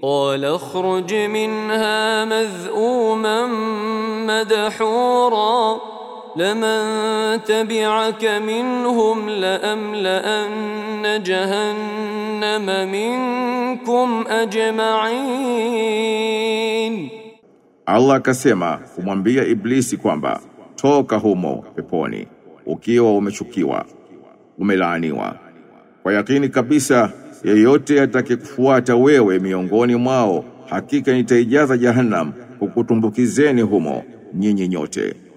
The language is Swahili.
قال اخرج منها مذءوما مدحورا لمن تبعك منهم لأملأن جهنم منكم أجمعين Allah akasema kumwambia Iblisi kwamba toka humo peponi ukiwa umechukiwa umelaaniwa kwa yakini kabisa yeyote atakayekufuata wewe miongoni mwao hakika nitaijaza jahannam kukutumbukizeni humo nyinyi nyote